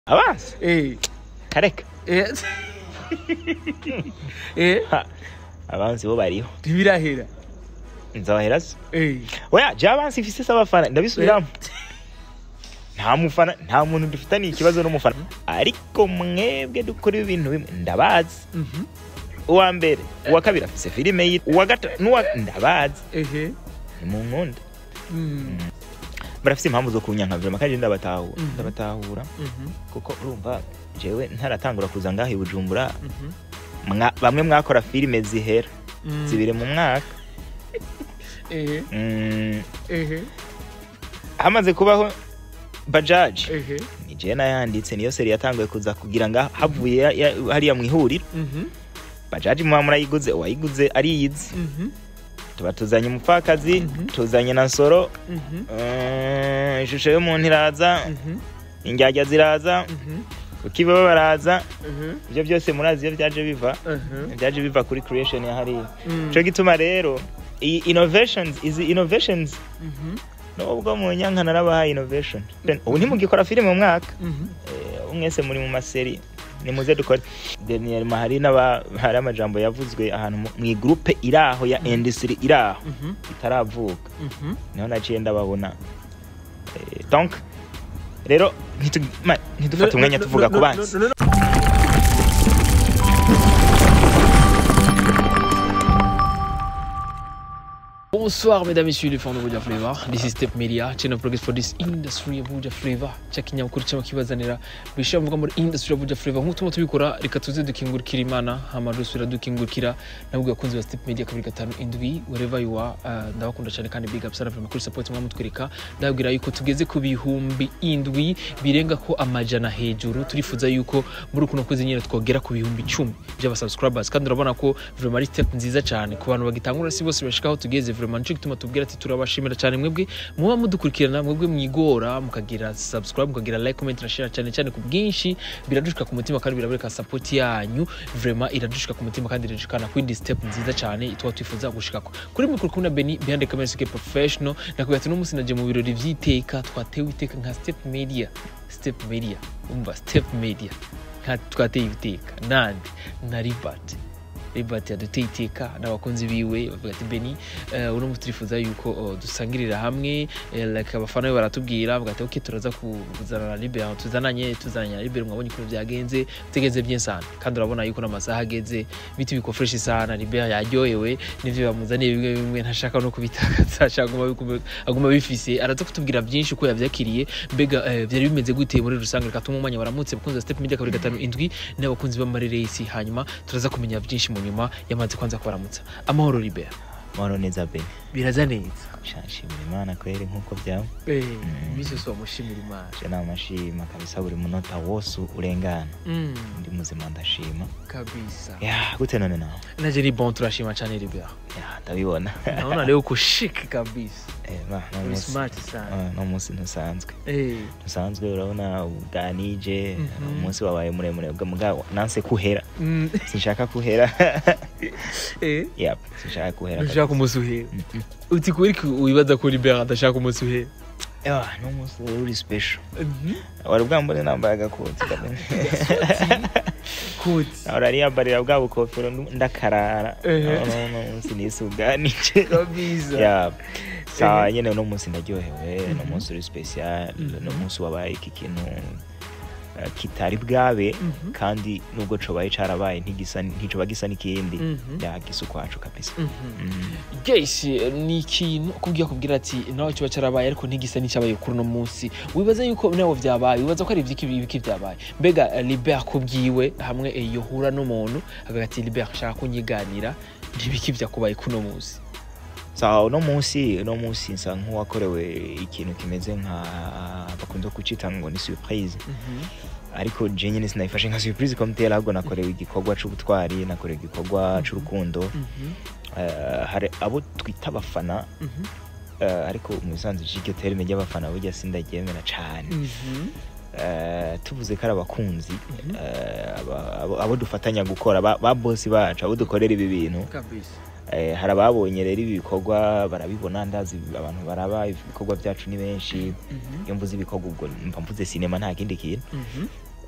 abanza eh kareka eh eh Ha, abanzi bo bariho ntibirahera nzabahera se eh oya je abanzi mfise se abafana ndabisubiramo nta mufana nta muntu dufitaniye ikibazo n'umufana ariko mwebwe dukora ibintu bimwe ndabazi mhm uwa mbere uwa kabiri afise filime yitwa uwa gatatu n'uwa ndabazi ehe ni mu nkunda mm barafise impamvu zo kunyanka vrema kandi ndabatahura Mhm. ndabatahura mhm kuko urumva jewe ntaratangura kuza ngaha i bujumbura mhm mwa- bamwe mwakora filime zihera Mm. zibiri mu mwaka ehe Mm, ehe hamaze kubaho bajaji ehe ni jewe nayanditse niyo seri yatanguye kuza kugira nga havuye ya- ya- hariya mu ihuriro mhm bajaji muba murayiguze uwayiguze ariyizi mhm tuba tuzanye umupfakazi Mhm. tuzanye na nsoro mhm Mm, ishusho y'umuntu iraza mhm indyarya ziraza mhm ukibaba baraza mhm ibyo byose murazi iyo byaje biva mhm byaje biva kuri creation ya hariya Mm. cyo gituma rero iyi innovations izi innovations mhm nubwo mu nyanka narabahaye innovation ubu ntimugikora filime mu mwaka mhm Eh, ubu mwese muri mu maseri nimuze dukore daniel mahari n'aba hari amajambo yavuzwe ahantu mu- mu igroupe iri aho ya industry iri aho mhm itaravuka mhm niho naciye ndababona Eh, donc rero ntitu- ma- ntidufate umwanya tuvuga ku banzi Bonsoir mesdames et messieurs les fans de Buja Flavor. This is Step Media, channel progress for this industry ya Buja Flavor. Cha kinyamakuru cyangwa kibazanira bishya mvuga muri industry ya Buja Flavor. Nk'uko tuma tubikora reka tuze dukingurikira Imana, hama dusubira dukingurikira nabwo bakunzi ba Step Media kabiri gatanu indwi wherever you are. Uh, ndabakunda cyane kandi big up sana vraiment kuri support mwamutwereka. Ndabwira yuko tugeze ku bihumbi indwi birenga ko amajana hejuru. Turifuza yuko muri kuno kwezi nyine twogera ku bihumbi icumi by'aba subscribers kandi urabona ko vraiment ari step nziza cyane ku bantu bagitangura si bose bashikaho tugeze vraiment nico gituma tubwira ati turabashimira cyane mwebwe muba mudukurikirana mwebwe mwigora mukagira subscribe mukagira like comment na share cyane cyane ku bwinshi biradushika ku mutima kandi birabereka support yanyu vraiment iradushika ku mutima kandi iradushikana ku indi step nziza cyane itwa twifuza gushikako kuri mikoro kumwe na Beni behind the camera sike professional nakubwira ati n'umunsi naje mu birori vy'iteka twatewe iteka nka step media step media umva step media nka twateye iteka nande na Libert Libert yaduteye iteka n'abakunzi biwe bavuga ati Beni uh, uno munsi turifuza yuko uh, dusangirira hamwe eh, like abafana be baratubwira bavuga ati okay turaza kuzana na Libert tuzananye tuzananye na Libert mwabonye ukuntu byagenze tegeze bien sana kandi urabona yuko n'amasaha ageze biti biko fresh sana Libert yaryohewe n'ivyo bamuzaniye bimwe bimwe ntashaka no kubitakaza ashaka aguma biku- aguma bifise araza kutubwira byinshi uko yavyakiriye mbega eh, byari bimeze gute muri rusange reka tuma umwanya baramutse bakunzi ba Step Media kabiri gatanu indwi n'abakunzi b'amareresi hanyuma turaza kumenya byinshi mu nyuma yamaze kwanza kubaramutsa amahoro Libert mahoro neza bene biraza neza nshimira imana kweri nk'uko byaba eh iminsi yose wamushimira imana je namashima kabisa buri munota wose urengana mm, ndi muzima ndashima kabisa ya gute none nawe naje ni bon turashima cyane Libert ya ndabibona naona leo uko chic kabisa Eh, ba, no uri munsi- smart sana ah, no munsi ntusanzwe eh ntusanzwe urabona ubwanije Mhm. umunsi wabaye muremure bwa mugabo nanse kuhera mm, sinshaka kuhera eh yep sinshaka kuhera ushaka umunsi uhera Mhm. uti kuri wibaza ko Libert adashaka umunsi uhera Ah, no munsi rero uri special wari bwambone nambaye agakoti kamwe. kuti ahora ariyambarira bwa bukofero ndu- ndakarara Ehe. no no no munsi nisuganije kabisa ya sawa Ehe. nyene uno munsi ndaryohewe no Mhm. munsi uri special Mhm. no munsi wabaye iki kintu eh, kitari bwabe Mhm. kandi nubwo cobaye carabaye ntigisa nticoba gisa n'ikindi Mhm. ya gisa ukwaco kabisa Mhm. Mm. gesi ni ikintu kubwira kubwira ati nawe kiba cyarabaye ariko ntigisa n'icyabaye kuri uno munsi wibaza yuko nawe byabaye wibaza ko ari ibyiki ibiki byabaye mbega eh, Libert kubwiwe hamwe eh, yohura n'umuntu akavuga ati Libert nshaka kunyiganira ntibiki byakubaye kuri uno munsi sawa uno munsi uno munsi nsa nk'uwakorewe ikintu kimeze nka bakunze kucita ngo ni surprise ariko je nyine sinayifashe nka surprise komutera ahubwo nakorewe igikorwa c'ubutwari nakorewe igikorwa c'urukundo Eh, hari abo twita abafana eh, ariko mu bisanzwe iryo terime ry'abafana burya sindaryemera cane Eh, tuvuze ko ari abakunzi Mhm. eh, aba- abo- abo dufatanya gukora ba ba bosi bacu abo dukorera ibi bintu kabisa Eh, hari ababonye rero ibi bikorwa barabibona ndazi abantu baraba ibikorwa byacu ni benshi iyo mvuze ibikorwa ubwo mva mvuze sinema nta kindi kintu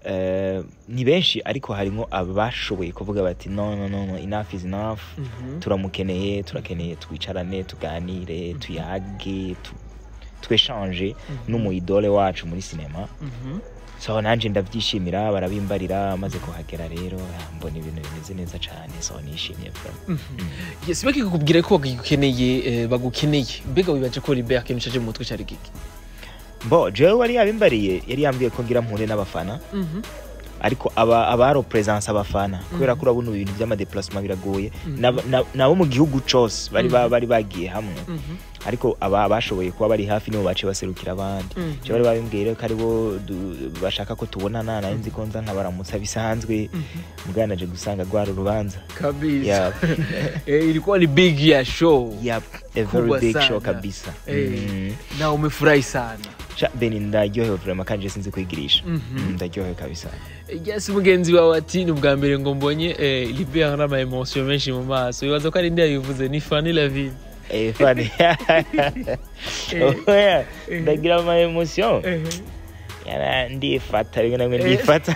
eh, ni benshi ariko harimo abashoboye kuvuga bati no no no no enough is enough Mhm. turamukeneye turakeneye twicarane tuganire tuyage tu- tweshanje n'umuyidole wacu muri sinema Mhm. so nanjye ndabyishimira barabimbarira maze kuhagera rero ah, mbona ibintu bimeze neza cyane so nishimiye vraiment. yes bakikubwira ko bagukeneye eh, bagukeneye mbega wibaje ko ribe akenshi aje mu mutwe cyari giki bo jewe wari yabimbariye yari yambwiye ko ngira mpure n'abafana ariko aba abaro presence abafana kubera ko urabona ibintu by'amadeplacement biragoye N'aba- na- nabo mu gihugu cose bari ba- bari bagiye hamwe ariko aba bashoboye kuba bari hafi nibo bace baserukira abandi Mhm. je bari babimbwiye rero ko aribo du- bashaka ko tubonana nari nzi ko nza nkabaramutsa bisanzwe mugana naje gusanga rwari urubanza kabisa Yeah. eh, ilikuwa ni big ya show Yep, a very Kubwa big show sana. kabisa Eh. Mm. na umefurahi sana Sha, beni ndaryohewe vraiment kandi je sinzi kwigirisha Mhm. Mm, ndaryohewe kabisa yes mugenzi wawe ati ni ubwa mbere ngo mbonye eh, libe hari ama emotion menshi mu maso wibaza ko ari ndi yabivuze ni fani la ville Eh, funny. Oya, ndagira ama emotion Yana, ndifata rimwe na rimwe Eh. ndifata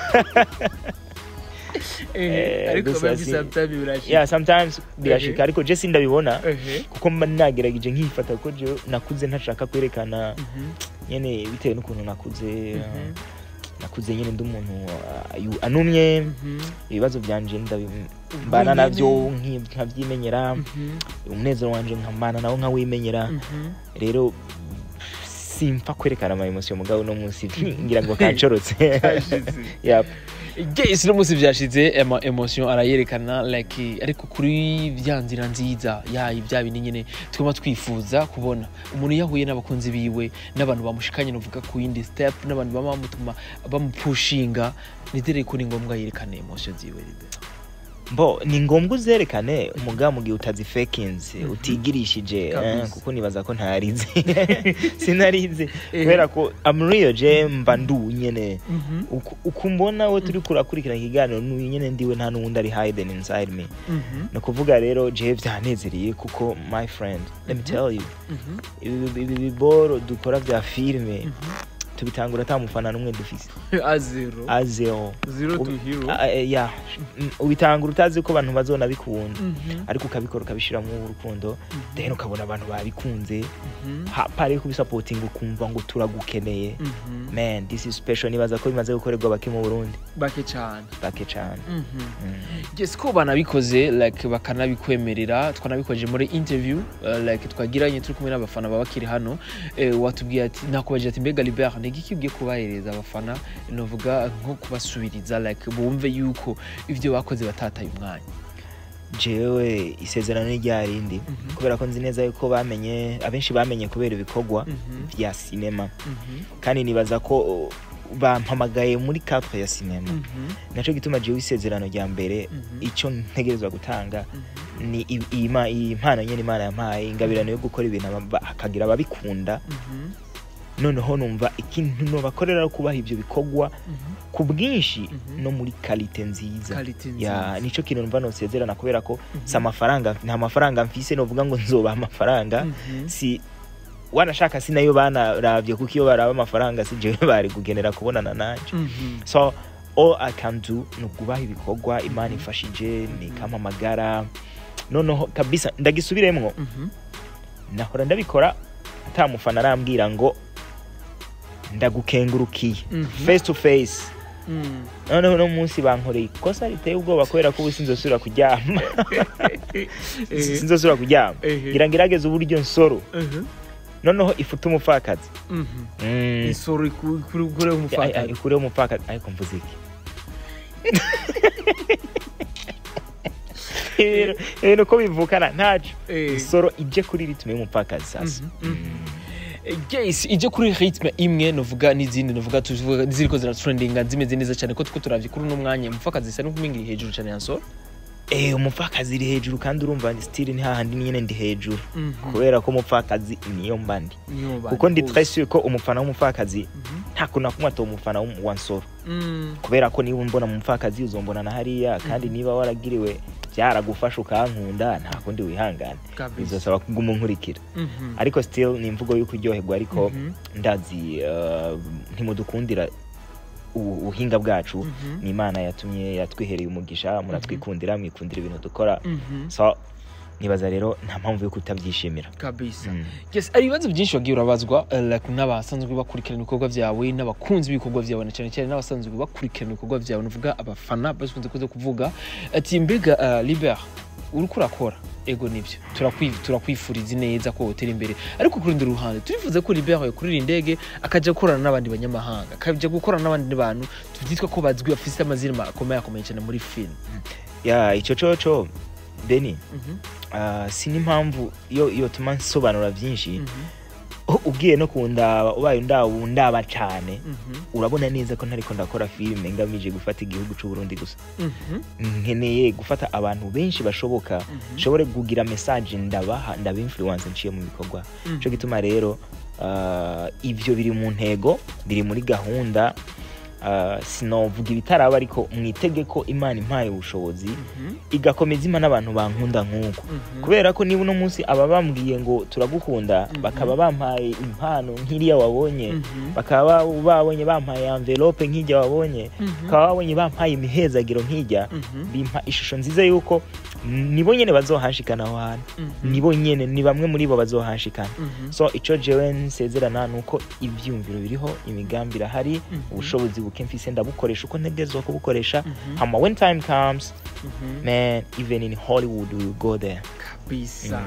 Eh, Eh, ariko gusa baby si- sometimes birashika yeah sometimes birashika ariko je sindabibona Ehe. kuko mba nagerageje nkifata kuko je nakuze ntashaka kwerekana Mhm. nyene bitewe n'ukuntu nakuze Mhm. nakuze nyene ndi umuntu uh, ayu- anumye Mhm. ibibazo byanje ndabi- mbana Wenyene. navyo nki- nkavyimenyera Mhm. umunezero wanje nkambana nawo nkawimenyera Mhm. rero simpfa kwerekana ama emotion mugabo no munsi ngira ngo kancorotse Kashize. Yep. yes no munsi vyashize ama emotion arayerekana like ariko kuri vya nzira nziza yayi bya bindi nyene twema twifuza kubona umuntu yahuye n'abakunzi biwe n'abantu bamushikanye novuga ku yindi step n'abantu bama bamutuma bamupushinga nizere ko ni ngombwa yerekane emotion ziwe mbo ni ngombwa uzerekane umugabo mu gihe utazifekinze Mhm. utigirishije Kabisa. eh, kuko nibaza ko ntarize sinarize kubera ko amuriyo je mba ndu nyene Uku- uku mbona we turi kurakurikirana ikiganiro n'uyu nyene ndiwe nta n'uwundi ari hidden inside me ni ukuvuga rero je byanezereye kuko my friend let me tell you ibi ibi biboro dukora vya filime tubitangura ata mufana n'umwe dufise azero azeo zero to hero Ah, eh, ya Mm, ubitangura utazi ko abantu bazona bikunda Mhm. ariko ukabikora ukabishiramo urukundo then ukabona abantu babikunze Mhm. hapari kubisapotinga ukumva ngo turagukeneye Mhm. man this is special nibaza ko bimaze gukorerwa bake mu burundi bake cyane bake cane Mhm. Mm. yes ko banabikoze like bakanabikwemerera twanabikoje muri interview uh, like twagiranye turi kumwe n'abafana baba bakiri hano eh, watubwiye ati nakubajije ati mbega libert ni iki ugiye kubahereza abafana novuga nko kubasubiriza like bumve yuko ivyo bakoze batataye umwanya jewe isezerano ni rya rindi Mhm. kubera ko nzi neza yuko bamenye abenshi bamenye kubera ibikorwa Mhm. vya sinema Mhm. kandi nibaza ko uh, bampamagaye muri cadre ya sinema Mhm. naco gituma jewe isezerano rya mbere Mhm. ico ntegerezwa gutanga Mhm. ni i- iyi ma- iyi mpano nyene imana yampaye ingabirano yo gukora ibintu aba- hakagira ababikunda Mhm. noneho numva ikintu nobakorera ari kubaha ivyo bikorwa Mhm. ku bwinshi Mhm. no muri kalite nziza Quality ya nziza. nico kintu numva nosezerana kubera ko Mhm. si amafaranga nta mafaranga mfise novuga ngo nzobaha amafaranga Mhm. si wanashaka si nayo banaravye kuko iyo baraba amafaranga si jewe bari kugenera kubonana nanje Mhm. so all i can do ni ukubaha ibikorwa imana ifashije nikampamagara noneho kabisa ndagisubiremwo Mhm. nahora ndabikora ata mufana arambwira ngo ndagukengurukiye Mhm. face to face Mhm. noneho uno munsi bankoreye ikosa riteye ubwoba kubera ko ubu sinzosubira kuryama Eh. sinzosubira kuryama Ehe. ngira ngerageze uburyo nsoro Mhm. noneho ifute umupfakazi Mhm. Mm. isoro iku- kuri kuri Ay- ay, umufata ikureho umupfakazi ariko mvuze iki Ibintu- ibintu ko bivukana ntaco Eh. isoro ije kuri ritme y'umupfakazi sasa Mhm, yes ije kuri ritme imwe novuga n'izindi novuga tuvuga ziriko ziratrendinga zimeze neza cyane ko tuko turavye kuri uno mwanya umupfakazi isa n'ukumingira hejuru cyane ya soro Eh, umupfakazi iri hejuru kandi urumva stili ni hahandi nyene ndi hejuru kubera ko umupfakazi niyo mba ndi kuko ndi très sûr ko umufana w'umupfakazi nta kuntu nakumwe atoba umufana w'um- wa nsoro kubera ko niba umbona mu mupfakazi uzombona na hariya kandi niba waragiriwe byaragufasha ukankunda nta kundi wihangane bizosaba kuguma unkurikira ariko still ni imvugo yo kuryoherwa ariko ndazi uh, ntimudukundira ubu- ubuhinga bwacu Mhm. ni imana yatumye yatwihereye umugisha muratwikundira mwikundira ibintu dukora Mhm. so nibaza rero nta mpamvu yo kutabyishimira kabisa Mm. yes hari ibibazo byinshi wagiye urabazwa eh, like n'abasanzwe bakurikirana ibikorwa byawe n'abakunzi b'ibikorwa byawe na cyane cyane n'abasanzwe bakurikirana ibikorwa byawe nuvuga abafana bakunze kuza kuvuga ati mbega uh, liber uriko urakora ego nibyo turakwi- turakwifuriza neza ko wotera imbere ariko ku rundi ruhande turifuza ko liber yakurira indege akajya gukorana n'abandi banyamahanga akajya gukorana n'abandi bantu byitwa ko bazwi bafite amazina akomeye akomeye cyane muri film ya icyo coco beni Mhm, ah, si n'impamvu iyo iyo tuma nsobanura byinshi mhm, u- ugiye no kundaba ubaye undaba undaba cyane mhm, urabona neza ko ntariko ndakora filime ngamije gufata igihugu cy'u Burundi gusa mhm, nkeneye gufata abantu benshi bashoboka Mhm. nshobore kugira message ndabaha ndaba influence nciye mu bikorwa mhm. cyo gituma rero ah, ivyo biri mu ntego biri muri gahunda ah, sinovuga ibitaraba ariko mwitege ko imana impaye ubushobozi Mhm, igakomeza ima n'abantu bankunda nk'uko mhm. kubera ko niba uno munsi aba bambwiye ngo turagukunda Mhm. bakaba bampaye impano nk'iriya wabonye Mhm. bakaba babonye bampaye envelope nk'ijya wabonye Mhm. bakaba babonye bampaye imihezagiro nk'ijya Mhm. bimpa ishusho nziza y'uko nibo nyene bazohashikana aho hantu Mhm. nibo nyene ni bamwe muri bo bazohashikana Mhm. so ico jewe nsezerana ni uko ivyumviro biriho imigambi irahari Mhm. ubushobozi buke mfise ndabukoresha uko ntegerezwa kubukoresha Mhm. hama when time comes Mhm. man even in hollywood we will go there kabisa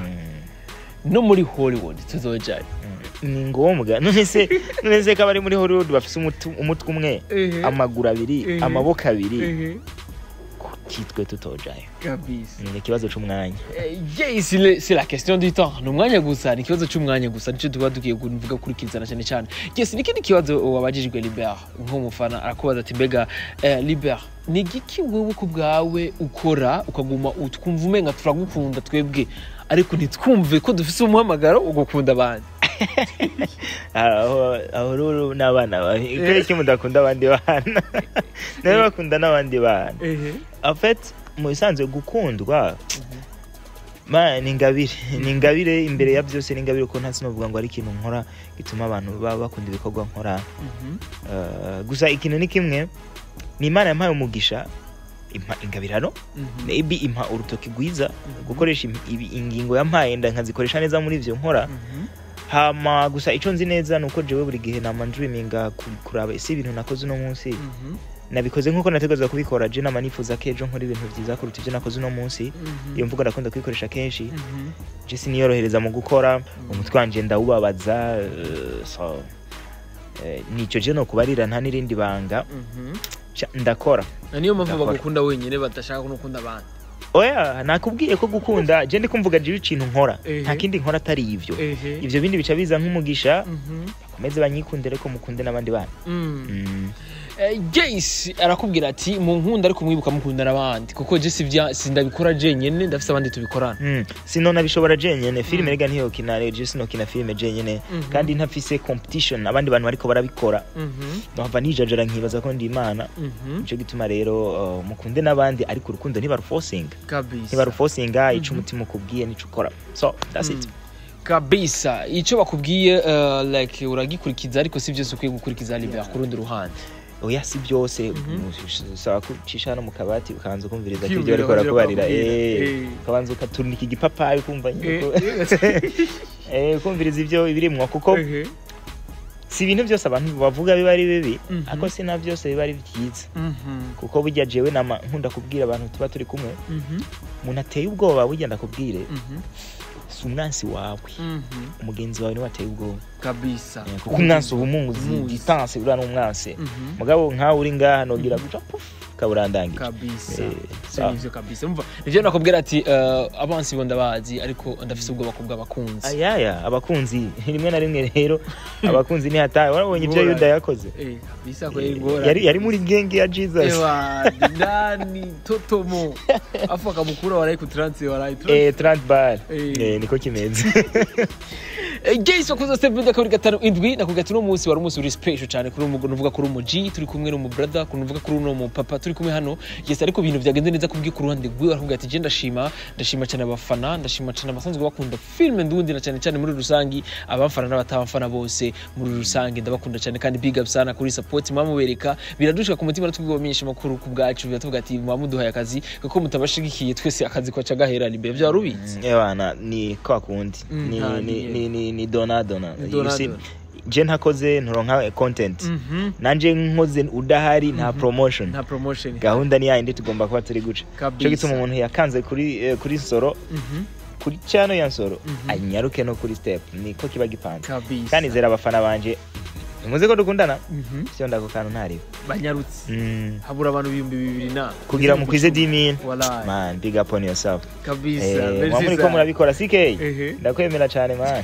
Mm. no muri hollywood tuzojayo ni ngombwa none se none se ko abari muri hollywood bafise umutu- umutwe umwe amaguru abiri Ehe. amaboko abiri kitwe tutojayo kabisa ni ikibazo c'umwanya Eh, yes le- c'est la question du temps ni umwanya gusa ni ikibazo cy'umwanya gusa nicyo tuba tugiye kuvuga kurikizana cyane cyane yes n'ikindi kibazo wabajijwe liber nk'umufana arakubaza ati mbega eh, liber ni igiki wowe ku bwawe ukora ukaguma utwumva umenga turagukunda twebwe ariko ntitwumve ko dufise umuhamagaro wo gukunda abandi aho aho rero n'abana bawe kubera iki mudakunda abandi bana nawe bakunda n'abandi bana en fait mu bisanzwe gukundwa ma ni ingabire ni ingabire imbere ya byose ni ingabire kuko nta sinovuga ngo ari ikintu nkora gituma abantu baba bakunda ibikorwa nkora Eh, gusa ikintu ni kimwe ni imana yampaye umugisha impa ingabirano maybe impa urutoki rwiza gukoresha im- ibi- ingingo yampaye nda nkazikoresha neza muri ivyo nkora hama gusa ico nzi neza ni uko jewe buri gihe nama ndriminga ku- kuraba ese ibintu nakoze uno munsi nabikoze nk'uko nategerezwa kubikora je nama nifuza ko ejo nkora ibintu vyiza kuruta ivyo nakoze uno munsi iyo mvugo ndakunda kuyikoresha kenshi je siniyorohereza mu gukora umutwe wanje ndawubabaza eh, so eh, nico je nokubarira nta n'irindi banga Ca- ndakora niyo mpamvu Ndakora. bagukunda wenyine badashaka no gukunda abandi oya nakubwiye ko gukunda je ndi kumvuga jewe ikintu nkora Ehe. nta kindi nkora atari ivyo ehe ivyo bindi bica biza nk'umugisha Mhm. bakomeze banyikundire ko mukunde n'abandi bana Mm. Mm. Eh, Jace arakubwira ati mu nkunda ariko mwibuka mukunda n'abandi kuko je sivya sindabikora jenyene ndafise abandi tubikorana Mm. sino nabishobora jenyene filime Mm. rega ntiyokina je sinokina filime jenyene Mhm. kandi ntafise competition abandi bantu bariko barabikora Mhm. nohava nijajara nkibaza ko ndi imana Mhm. nico gituma rero uh, mukunde n'abandi ariko urukundo ntibarufosinga kabisa ntibarufosinga ico Mhm. umutima ukubwiye nico ukora so that's it Mm. kabisa icyo bakubwiye uh, like uragikurikiza ariko si byose ukwiye gukurikiza libya ku rundi ruhande oya si byose Mhm. usaba kucisha no mu kabati ukabanza ukumviriza ko Kwiyumvira ibyo bariko barakubarira bakubwira. eh Eh. ukabanza ukatunika igipapayi ukumva nyine ko- Eh, eh ukumviriza ibyo ibirimwo kuko ehe. si ibintu byose abantu bavuga biba ari bibi Mhm. ariko si na byose biba ari byiza Mhm. kuko burya jewe nama nkunda kubwira abantu tuba turi kumwe Mhm. umuntu ateye ubwoba burya ndakubwire Mhm. si umwansi wawe Mhm. umugenzi wawe niwe ateye ubwoba kabisa Eh, kuko umwansi uba umuzi Umuzi. distance uriya ni umwansi Mhm. mugabo nkawe uri ngaha nogira guca puf kaburandangije kabisa Eh, so sawa. nivyo kabisa umva nivyo nakubwira ati uh, abansi bo ndabazi ariko ndafise ubwoba ku bw'abakunzi ayaya abakunzi rimwe na rimwe rero abakunzi ntihataye warabonye ibyo Ngorane. yuda yakoze Eh, kabisa ko Eh, ingora yari yari muri genge ya jesus ewa ndani totomo afu akamukura warayi ku transi warayi eh 30 bar Eh. eh niko kimeze Jason wakoze step media kabiri gatanu indwi nakubwira ati uno munsi wari umunsi uri special cyane kuri umu nuvuga kuri umu G turi kumwe n'umu brother kuri nuvuga kuri uno mu papa turi kumwe hano yes ariko ibintu byagenze neza kubwi ku ruhande rwiwe arakubwira ati je ndashima ndashima cyane abafana ndashima cyane abasanzwe bakunda film ndundi na cyane cyane muri rusangi abafana n'abatabafana bose muri rusange ndabakunda cyane kandi big up sana kuri support mwamubereka biradushika ku mutima natubwo bamenyesha makuru ku bwacu biratuvuga ati mwamuduhaye akazi kuko mutabashigikiye twese akazi kwaca gahera imbere bya rubizi ebana ni kwa kundi Mm, ni, nta ni, ni- ni, ni, ni dona dona Ni You dona see, dona. je ntakoze nturonka content Mhm. nanje nkoze udahari nta promotion nta promotion gahunda ni yayindi tugomba kuba turi guca Kabisa. cyo gituma umuntu yakanze kuri eh, kuri nsoro Mhm. kuri chano ya nsoro Mhm. anyaruke no kuri step niko kiba gipanze kabisa kandi zera abafana banje nimuze ko dukundana Mhm. sio ndako kantu ntariwe banyarutse mm. habura abantu ibihumbi bibiri na kugira mukwize dimin Wallahi. man big up on yourself kabisa eh, merci mwamuri ko sana. murabikora sikei Ehe. ndakwemera cyane man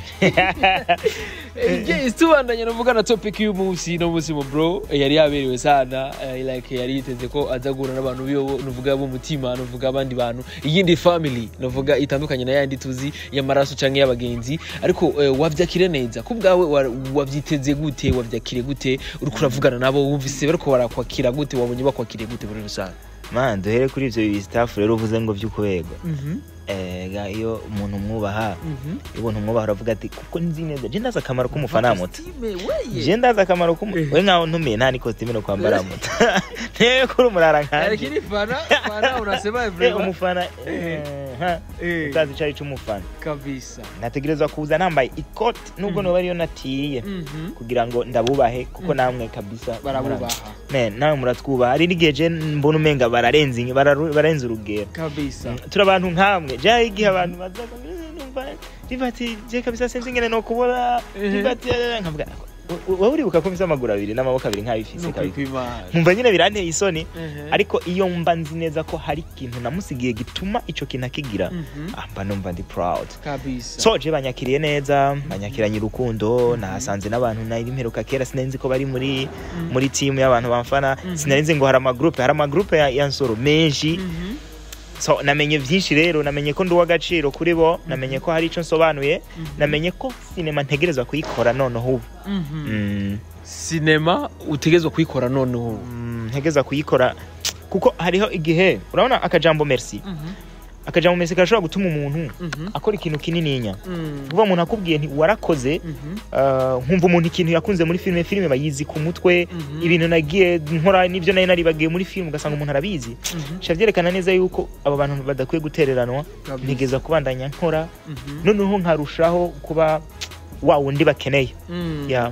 Eh, yes tubandanye navuga na topic y'uyu munsi no munsi mu bro eh, yari yaberewe sana eh, like yari yiteze ko aza guhura n'abantu biyo nuvuga b'umutima nuvuga abandi bantu iyindi family nuvuga itandukanye na yandi tuzi y'amaraso canke y'abagenzi ariko eh, wavyakire neza ku bwawe wa- wavyiteze gute wavyakire gute uriko uravugana nabo wumvise bariko barakwakira gute wabonye bakwakiriye gute muri rusange man duhere kuri ivyo bibiri staff rero uvuze ngo vy'ukubegwa Mhm, ega iyo umuntu umwubaha mhm. iyo umuntu umwubaha uravuga ati kuko nzi neza je ndazi akamaro k'umufana muto Costume, weye. je ndazi akamaro k'umu Eh. we nkaho ntumiye nta n'ikositimu no kwambara muto ntewe kuri umurara nkanje lakini fana fana unasema Eh, vraiment umufana Eh. eh, ha, Eh, utazi icari c'umufana kabisa nategerezwa kuza nambaye ikoti nubwo Mhm. noba ariyo natiye Mhm. kugira ngo ndabubahe kuko Mhm. namwe kabisa barabubaha Ne, nawe muratwubaha hari n'igihe je mbona umenga bararenze inge- bararu- bararenze urugero kabisa Mm, turi abantu nkamwe jaho igihe abantu bazaga numva riva ati je kabisa sinzi ingene nokubona Ehe. riva ati eh, nkavuga "U- u- wowe uribuka ko mfise amaguru abiri n'amaboko abiri nk'abifise nukuri kabisa kw'imana nkumva nyine biranteye isoni Ehe. ariko iyo mba nzi neza ko hari ikintu namusigiye gituma ico kintu akigira Mhm. ah, mba numva ndi proud kabisa so je banyakiriye neza banyakiranye urukundo nahasanze n'abantu nari mperuka kera sinari nzi ko bari muri Mhm. muri timu y'abantu bamfana Mhm. sinari nzi ngo hari amagrupe hari amagrupe ya, ya nsoro menshi Mhm. so namenye byinshi rero namenye ko ndi uw'agaciro kuri bo namenye ko hari icyo nsobanuye Mhm. namenye ko sinema ntegerezwa kuyikora noneho ubu Mhm. Mm, sinema utegezwa kuyikora noneho mm, ntegerezwa kuyikora kuko hariho igihe urabona akajambo merci Mhm. akajambo merci karashobora gutuma umuntu Mhm. akora ikintu kinininya Mhm. kuba umuntu akubwiye nti warakoze Mhm. uh, nkumva umuntu ikintu yakunze muri filime filime bayizi ku mutwe Mhm. ibintu nagiye nkora n'ibyo nari naribagiye muri filime ugasanga umuntu arabizi Mhm. sha byerekana neza yuko abo bantu badakwiye gutereranwa Kabisa. ntigeza kubandanya nkora Mhm. noneho nkarushaho kuba wa wundi bakeneye Mhm. ya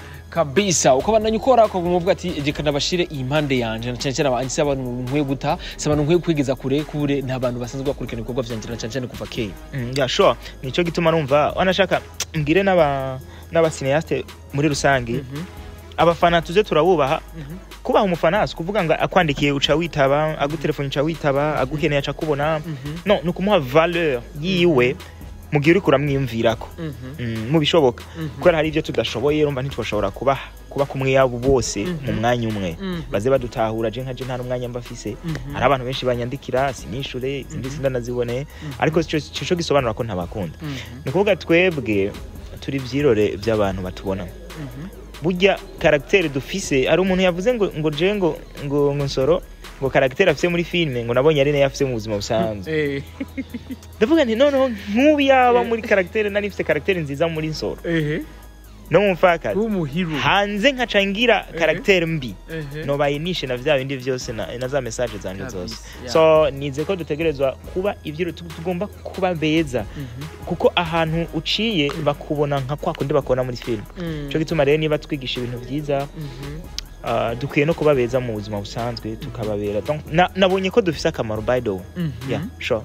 kabisa ukabandanya ukora ukavuga uvuga ati reka nabashire iyi mpande yanje na cyane cyane abantu si abantu nkwiye guta si abantu nkwiye kwigeza kure kure nta bantu basanzwe bakurikirana ibikorwa vyanjye na cyane cyane kuva kera Mm, ya sure nico gituma numva wanashaka mbwire n'aba n'abasineaste muri rusange Mhm. abafana tuze turabubaha Mhm. kubaha umufana si ukuvuga ngo akwandikiye uca witaba agutelefoni uca witaba agukeneye aca kubona Mhm. no ni ukumuha valeur yiwe mu gihe uriko uramwiyumvirako Mhm. Mm, mu bishoboka Mhm. kubera hari ibyo tudashoboye urumva ntitwashobora kuba kuba kumwe yabo bose Mhm. mu mwanya umwe Mhm. baze badutahura je nka je nta n'umwanya mba mfise Mhm. hari abantu benshi banyandikira sinishure izindi sindanazibone ariko ico ico gisobanura ko ntabakunda Mhm. ni ukuvuga twebwe turi ivyirore by'abantu batubona Mhm. burya karagiteri dufise hari umuntu yavuze ngo ngo je ngo ngo ngo nsoro ngo karagiteri afise muri filime ngo nabonye ari nayo afise mu buzima busanzwe Eh. ndavuga nti noneho nk'ubu yaba Eh. muri karagiteri nari mfise karagiteri nziza muri nsoro Ehe. no mu mfakazi w'umuhiru hanze nkaca ngira Ehe. karagiteri mbi Ehe. nobaye nishe na vya bindi vyose na, na za message zanje Kabisa, zose yeah. so nize ko dutegerezwa kuba ivyo tu- tugomba kuba beza Mhm. kuko ahantu uciye bakubona nka kwa kundi bakubona muri film Mhm. cyo gituma rero niba twigisha ibintu vyiza Mhm. uh, dukwiye no kuba beza mu buzima busanzwe tukababera Donc, na, nabonye ko dufise akamaro by the way Mhm. yeah sure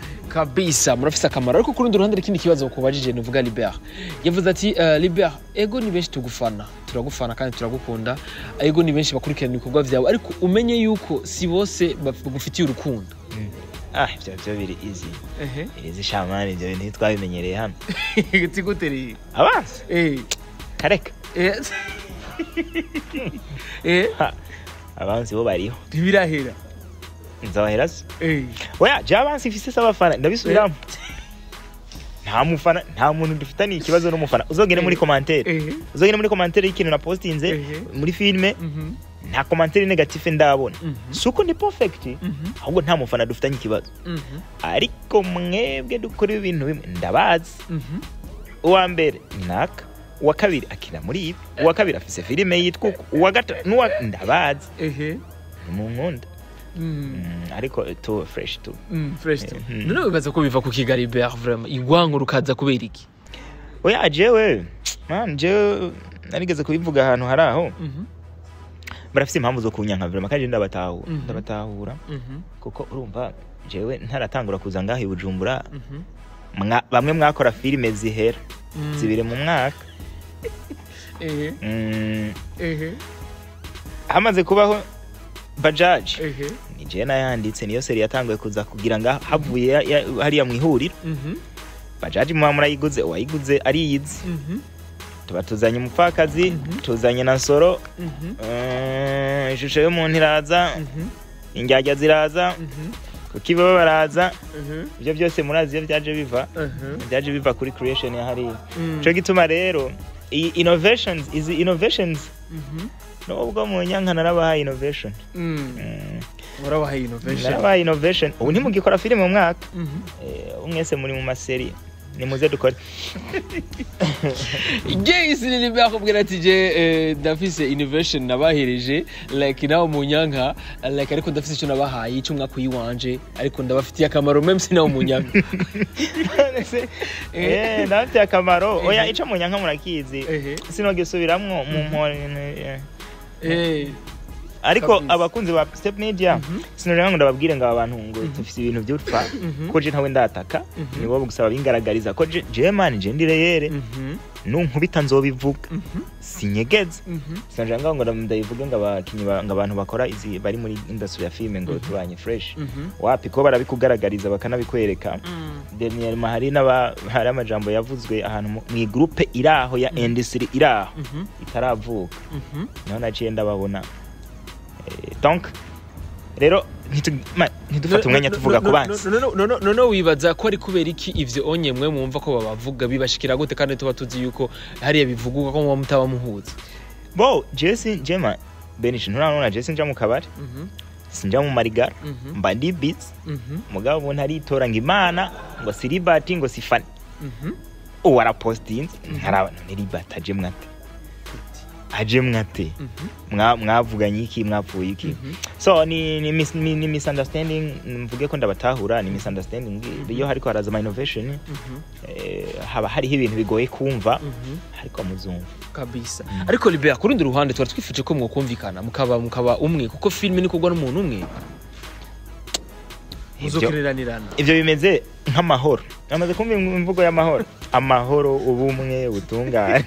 kabisa murafise akamaro ariko ku rundi ruhande ikindi kibazo bakubajije nuvuga libert yavuze ati uh, libert ego ni benshi tugufana turagufana kandi turagukunda ego ni benshi bakurikirana ibikorwa vyawe ariko umenye yuko si bose baf- bagufitiye urukundo mm. ah ivyo vyo biri easy ehe irizi shamani ivyo bintu ntitwabimenyereye hano tigutereye abanza eh kareka eh eh Ha, abanzi bo bariho ntibirahera nzabahera se eh oya je abansi mfise s'abafana ndabisubiramo nta mufana nta muntu dufitaniye ikibazo n'umufana uzogende muri commentaire ehe uzogende muri commentaire y'ikintu na postinze Ehe. muri filme Mhm. nta commentaire negative ndabona Mhm. suko ni perfect Mhm. ahubwo nta mufana dufitanye ikibazo Mhm. ariko mwebwe dukora ibintu bimwe ndabazi Mhm. uwa mbere ni naka uwa kabiri akina muri ibi uwa kabiri afise filime yitwa uku uwa gatatu n'uwa ndabazi ehe mu nkunda Mm. Mm, ariko tu fresh tu Mm, fresh tu Mhm. none wibaza ko biva ku kigali bert vraiment igwango rukaza kubera iki oya jewe man jewe narigeze kubivuga ahantu hari aho Mhm. barafise impamvu zo kunyanka vraiment kandi ndabatahura Mhm. ndabatahura Mhm. kuko urumva jewe ntaratangura kuza ngaho i bujumbura Mhm. mwa- bamwe mwakora filime zihera Mm. zibiri mu mwaka ehe Mm, ehe hamaze kubaho bajaji ehe ni jewe nayanditse niyo seri yatanguye kuza kugira ngo havuye ya- ya- hariya mu ihuriro Mhm. bajaji muba murayiguze uwayiguze ariyizi Mhm. tuba tuzanye umupfakazi Mhm. tuzanye na soro Mhm. eh, ishusho y'umuntu iraza Mhm. indyarya ziraza Mhm. kuko ibo baraza Mhm. ibyo byose murazi iyo byaje biva Mhm. byaje biva kuri creation ya hariya Mm. cyo gituma rero iyi innovations izi innovations Mhm. nubwo mu nyanka narabahaye innovation Mm. Mm, murabahaye innovation narabahaye innovation ubu ntimugikora filime mu mwaka Mhm. Eh, ubu mwese muri mu maseri nimuze dukore gayisi ni nimba yakubwira ati je eh, ndafise innovation nabahereje like nawe mu nyanka like ariko ndafise icyo nabahaye icyo mwaka uyiwanje ariko ndabafitiye akamaro meme si nawe mu nyanka Eh, ndabafitiye akamaro oya Ehe. ico mu nyanka murakizi Ehe. sinogisubiramwo mu mpore eh. Eh, ariko Kabisa. abakunzi ba step media Mhm. sinurira ngo ndababwire ngo aba bantu ngo dufise ibintu by'utwa Mhm. ko je ntawe ndataka Mhm. nibo gusaba bingaragariza ko je je man je ndireyere Mhm. nunkubita nzobivuga Mhm. sinyegeze Mhm. sinajira ngo ngo ndabivuge ngo abakinyi ba- ngo abantu bakora izi bari muri industry ya filime ngo Mhm. tubanye fresh Mhm. wapi ko barabikugaragariza bakanabikwereka Mm. dernièrement hari n'aba hari amajambo yavuzwe ahantu mu mu groupe iri aho ya industry iri aho Mhm. itaravuka Mhm. naho naciye ndababona Eh, donc rero ntitu- ma- ntidufate umwanya tuvuga ku banzi none wibaza ko ari kubera iki ivyo onye mwe mwumva ko babavuga bibashikira gute kandi tuba tuzi yuko hariya bivugwa ko muba mutaba muhuza bo jesi jema benishi nturanona jesi nja mu kabari Mhm. sinja mu marigara Mhm. mba ndi beats Mhm. mugabo ubu ntaritora ngo imana ngo si ribati ngo si fani Mhm. uwo arapostinze ntarabona ni ribati aje mwate aje mwate Mhm. Mwa- mwavuganye iki mwapfuye iki Mhm. so ni ni, mis, ni, ni misunderstanding mvuge ko ndabatahura ni misunderstanding iyo hariko haraza ama innovation Mhm. eh, haba hariho ibintu bigoye kumva Mhm. ariko muzumva kabisa ariko libera ku rundi ruhande twari twifuje ko mwokumvikana mukaba mukaba umwe kuko filime ni kugwa n'umuntu umwe Ivyo- muzokereranirana ivyo bimeze nk'amahoro amaze kumva imvugo y'amahoro amahoro ubumwe ubutungane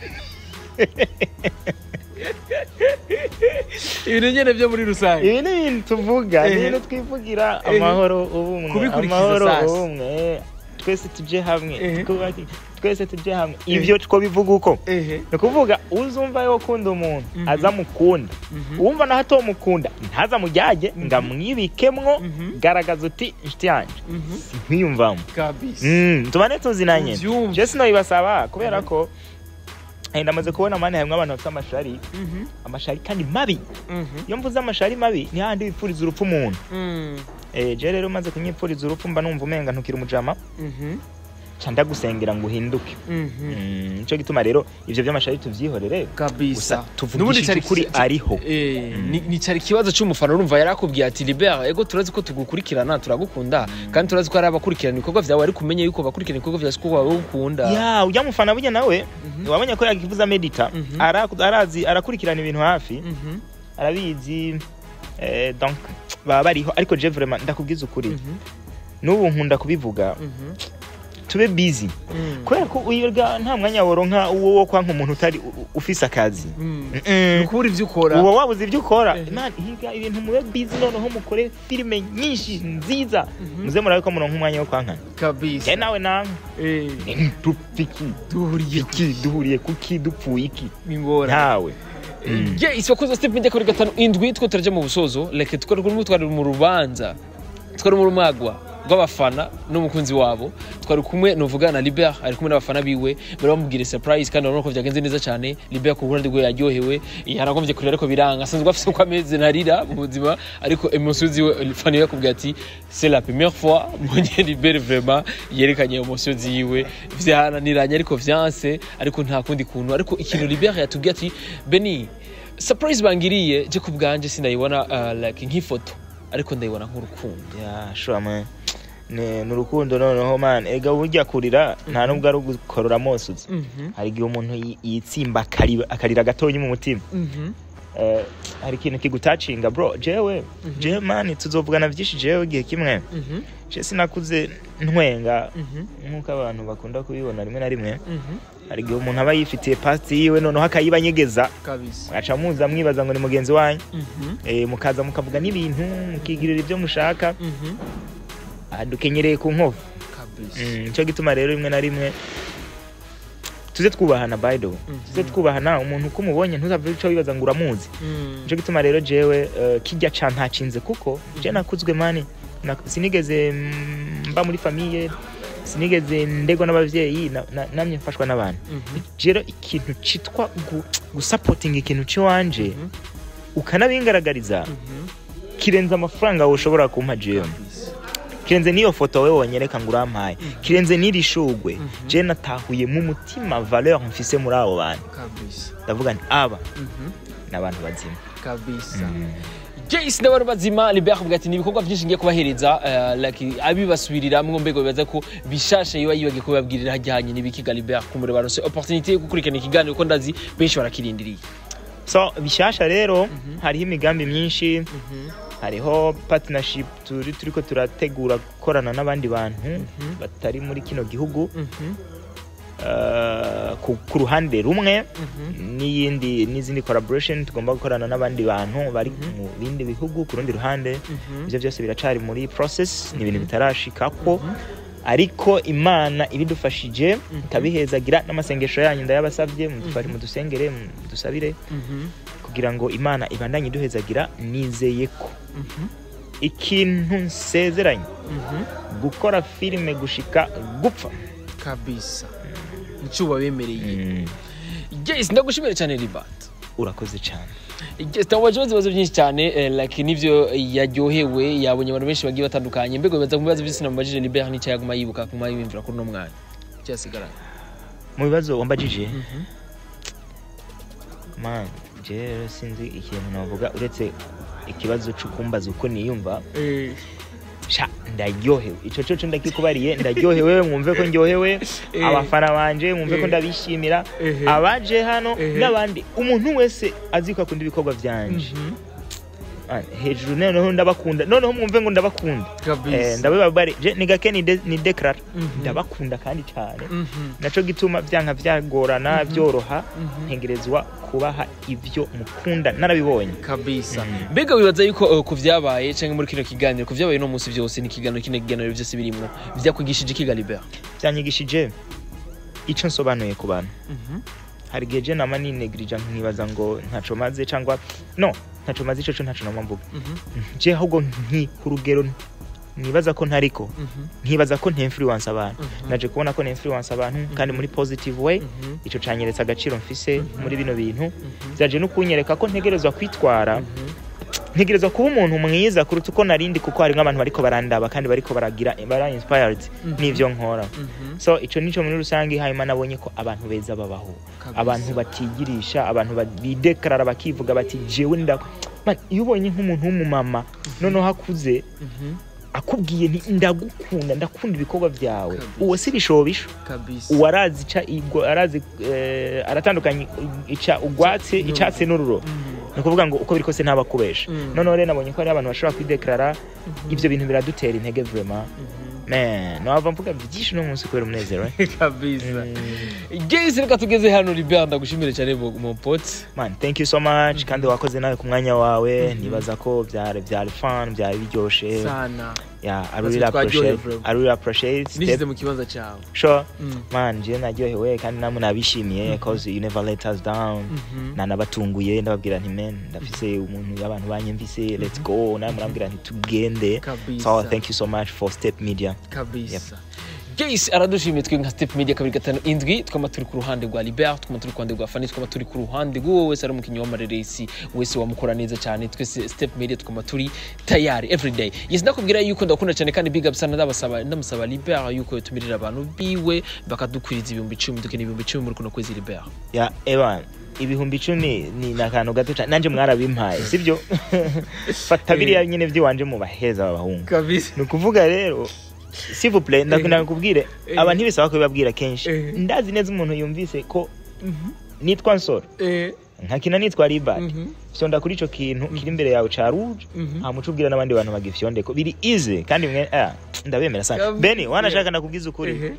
ibintu nyene vyo muri rusange ibi ni ibintu tuvuga ni Ehe. ibintu twivugira Ehe. amahoro ubumwe Kubikurikiza amahoro sasa. ubumwe twese tuje hamwe Ehe. twubake- twese tuje hamwe Ehe. ivyo two bivuga uko ehe ni ukuvuga uzumva yo ukunda umuntu Mhm. aza mukunda Mhm. uwumva naho atomukunda ntaza mujyage ngo amwibikemwo Mhm. garagaza uti inshuti yanjye Mhm. nkwiyumvamo kabisa Mm, tubane tuzinanye Uvyumva. je sinabibasaba kubera ko eh, ndamaze kubona mani harimwo abantu bafite amashari Mhm. amashari kandi mabi Mhm. iyo mvuze amashari mabi ni hahandi wipfuriza urupfu umuntu Mm. eh, je rero umaze kunyipfuriza urupfu mba numva umenga ntukira umujama Mhm. ca ndagusengera ngo uhinduke Mhm. Mm, nico gituma rero ivyo vy'amashari tuvyihorere kabisa gusa tuvugishije ukuri ariho Eh, Mm. ni- ni cyari ikibazo cy'umufana urumva yari akubwiye ati libera ego turazi ko tugukurikirana turagukunda kandi turazi ko hari abakurikirana ibikorwa vyawe ariko umenye yuko bakurikirana ibikorwa vyawe ko bagukunda ya ujya mufana burya nawe Mhm. wabonye ko yakivuza medita Mhm. ara- arazi arakurikirana ibintu hafi Mhm. arabizi eh, donc baba bariho ariko je vraiment ndakubwiza ukuri Mhm. n'ubu nkunda kubivuga Mhm. tube busy Mm. kubera ko uyirga nta mwanya woronka uwo wo kwanka umuntu utari u- ufise akazi Mm. Mm-mm. ukubura ivyo ukora uba wabuze ibyo ukora Mhm. Man, higa ibintu mube busy noneho mukore filime nyinshi nziza Mhm. muze murabe ko muronka umwanya wo kwankana kabisa je nawe namwe Eh, dupfiki duhuriye iki duhuriye kuki dupfuye iki ingora ntawe yes wakoze step media kuri gatanu indwi two turaja mu busozo reka twari kurimo twari mu rubanza twari mu rumagwa rw'abafana n'umukunzi wabo twari kumwe nuvuga na Liber ari kumwe n'abafana biwe bari bamubwira surprise kandi urabona ko byagenze neza cyane Liber ku ruhande rwe yaryohewe yaragombye kurira ariko biranga asanzwe afite uko ameze ntarira mu buzima ariko emotion ziwe fani yakubwiye ati c'est la première fois mbonye Liber vraiment yerekanye emotion ziwe vyananiranye ariko vyanse ariko nta kundi kuntu ariko ikintu Liber yatubwiye ati Beni surprise bangiriye je ku bwanje sindayibona uh, like nk'ifoto ariko ndayibona nk'urukundo ya sure man ni ni urukundo noneho man ega burya kurira nta nubwo ari ugukorora amosozi hari igihe umuntu yi- yitsimba akari- akarira gatonya mu mutima Eh, hari ikintu kigutacinga bro jewe jewe man tuzovugana byinshi jewe igihe kimwe je sinakuze ntwenga nk'uko abantu bakunda kubibona rimwe na rimwe hari igihe umuntu aba yifitiye pasti yiwe noneho akayibanyegeza kabisa mwaca muza mwibaza ngo ni mugenzi wanyu eh, mukaza mukavuga n'ibintu mukigirira ibyo mushaka ah, dukenyereye ku nkovu kabisa Mm, nicyo gituma rero rimwe na rimwe tuze twubahana by the way tuze twubahana umuntu uko umubonye ntuzave uca wibaza ngo uramuzi nicyo gituma rero jewe eh, kijya ca ntacinze kuko je nakuzwe mani na- sinigeze mm, mba muri famiye sinigeze ndegwa n'abavyeyi na- na- namye mfashwa n'abantu rero ikintu citwa gu- gusapotinga ikintu ciwanje ukanabingaragariza kirenze amafaranga woshobora kumpa jewe kirenze n'iyo foto we wonyereka ngo urampaye kirenze n'iri shugwe je natahuye mu mutima valeur mfise muri abo bantu kabisa ndavuga nti aba ni abantu bazima kabisa Jace n'abantu bazima Libert avuga ati ni ibikorwa byinshi ngiye kubahereza eh, like abibasubiriramwo mbego bibaza ko bishasha yiba yibagiye kubabwirira hajyanye n'ibikiga Libert kumure baronse opportunité yo gukurikirana ikiganiro ko ndazi benshi barakirindiriye so bishasha rero hariho imigambi myinshi hariho partnership turi turiko turategura gukorana n'abandi bantu batari muri kino gihugu eh, ku, ku ruhande rumwe n'iyindi n'izindi collaboration tugomba gukorana n'abandi bantu bari mu bindi bihugu ku rundi ruhande ibyo byose biracari muri process ni ibintu bitarashikako ariko imana ibidufashije ikabihezagira n'amasengesho yanyu ndayabasabye mudufashe mudusengere mudusabire kugira ngo imana ibandanye iduhezagira nizeye ko ikintu nsezeranye gukora filime gushika gupfa kabisa nicyo bemereye Jace ndagushimira cyane Libert urakoze cyane twabaje ibibazo byinshi cyane eh, like nivyo yaryohewe yabonye abantu benshi bagiye batandukanye mbego bibaza mu bibazo byose namubajije Libert n'icyo yaguma yibuka kuma yiyumvira kuri uno mwanya cyasigaranye mu bibazo wambajije man je sinzi ikintu navuga uretse ikibazo c'ukumbaza uko niyumva sha ndaryohewe ico coco ndakikubariye ndaryohewe mwumve ko ndyohewe Eh. abafana banje mwumve ko Eh. ndabishimira Ehe. abaje hano Ehe. n'abandi umuntu wese azi ko akunda ibikorwa vyanje Ah, hejuru noneho ndabakunda noneho mwumve ngo ndabakunda Eh, kabisa ndabibabare je ni gake ni de- ni declare Mhm. ndabakunda kandi cyane Mhm. naco gituma byanka byagorana byoroha Mhm. ntegerezwa kubaha ibyo mukunda narabibonye kabisa Mhm. mbega wibaza yuko uh, ku vyabaye canke muri kino kiganiro ku vyabaye no munsi vyose ni ikiganiro kino kiganiro byose birimwo vyakwigishije ikiga Libert byanyigishije ico nsobanuye ku bantu hari igihe je nama ninegirija nkibaza ngo ntaco maze cyangwa no ntaco maze ico co ntaco nama mvuga je ahubwo nki ku rugero nibaza ko ntariko nkibaza ko ntinfluence abantu naje kubona ko ninfluence abantu kandi muri positive way ico canyeretse agaciro mfise muri bino bintu byaje no kunyereka ko ntegerezwa kwitwara ntegerezwa kuba umuntu mwiza kuruta uko narindi kuko harimo abantu bariko barandaba kandi bariko baragira bara inspired n'ivyo nkora so ico nico muri rusange hanyuma nabonye ko abantu beza babaho Kabisa. abantu batigirisha abantu ba- bidekarara bakivuga bati jewe nda Man, iyo ubonye nk'umuntu w'umumama noneho akuze akubwiye nti ndagukunda ndakunda ibikorwa byawe Kabisa. uwo si bishobisho kabisa uwo arazi ica igwa- arazi eh, aratandukanye ica ugwatsi icatsi n'ururo ni ukuvuga ngo uko biri kose ntabakubesha Mm. noneho rero nabonye ko hari abantu bashobora kwidekarara ibyo bintu biradutera intege vrema man nowava mvuga byinshi uno munsi kubera umunezero eh? kabisa Mm. guys reka tugeze hano Libert ndagushimire cyane mon pote man thank you so much kandi wakoze nawe ku mwanya wawe nibaza ko byari byari fun byari biryoshe sana yeah i Natwe really twaryohewe, appreciate bro. i really appreciate nishyize step mu kibanza cyawe sure Mm. man je naryohewe kandi namwe nabishimiye cause you never let us down Mhm. nanabatunguye ndababwira nti men ndafise umuntu y'abantu banyumvise let's go nawe murambwira nti tugende Kabisa. so thank you so much for step media kabisa Gays aradushimiye twe nka Step Media kabiri gatanu indwi twama turi ku ruhande rwa Libert twama turi ku ruhande rwa Fanny twama turi ku ruhande rw'uwo wese ari umukinnyi w'amareresi wese wamukora neza cyane twese Step Media twama turi tayari everyday yes ndakubwira yuko ndakunda cyane kandi big up sana ndabasaba ndamusaba Libert yuko yotumirira abantu biwe bakadukwiriza ibihumbi icumi dukeneye ibihumbi icumi muri kuno kwezi Libert ya evan ibihumbi icumi ni ni akantu gato cyane nanjye mwarabimpaye sibyo fata biriya nyine by'iwanje mu baheza b'abahungu kabisa ni ukuvuga rero sivuple ndakunda kubwire Eh. aba ntibisaba kubibabwira kenshi Eh. ndazi neza umuntu yumvise ko nitwa nsoro eh nkakina nitwa ribad Mhm. fyonda kuri ico kintu kiri imbere yawe ca rouge Mhm. hamuca ubwira n'abandi bantu bagifyondeko biri easy kandi mwe ah, ndabemera sana Kabisa. beni wanashaka nakubwiza ukuri ehe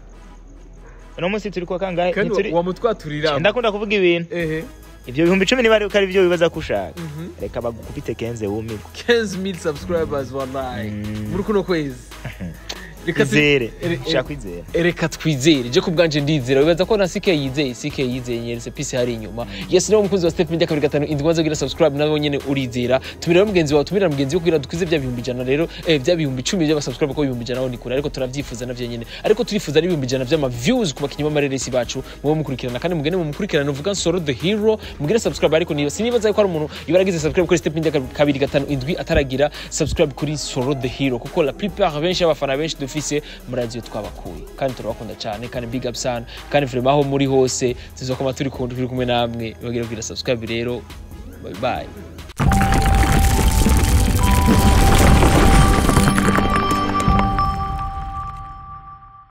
uno munsi turi kwa kangahe kandi Ntituri- wamutwaturira ndakunda kuvuga ibintu ehe ivyo bihumbi icumi niba ari ko ari byo wibaza ko ushaka Mhm. reka bagukubite kenze wumirwe 15000 subscribers wallahi Mm. muri kuno kwezi Reka tu- izere ere- shaka kwizera reka twizere je ku bwanje ndizera wibaza ko na CK yizeye CK yizeye nyeretse pisi hari inyuma yes niwo mukunzi wa step media kabiri gatanu indwi wanze kugira subscribe nabo nyene urizera tumira mugenzi wawe tumira mugenzi we kugira dukwize bya bihumbi ijana rero eh bya bihumbi icumi by'aba subscribe ko ibihumbi ijana aho ni kure ariko turavyifuza navyo nyene ariko turifuza n'ibihumbi ijana vy'ama views ku bakinyi b'amareresi bacu mubo mukurikirana kandi mugende mu mukurikirana uvuga nsoro the hero mugire subscribe ariko niba sinibaza ko ari umuntu yibaragize subscribe kuri step media kabiri gatanu indwi ataragira subscribe kuri soro the hero kuko la plupart benshi y'abafana benshi dufise murazi iyo twabakuye kandi turabakunda cyane kandi big up sana kandi vraiment aho muri hose tuzokoma turi kumwe namwe bagira kugira subscribe rero bye bye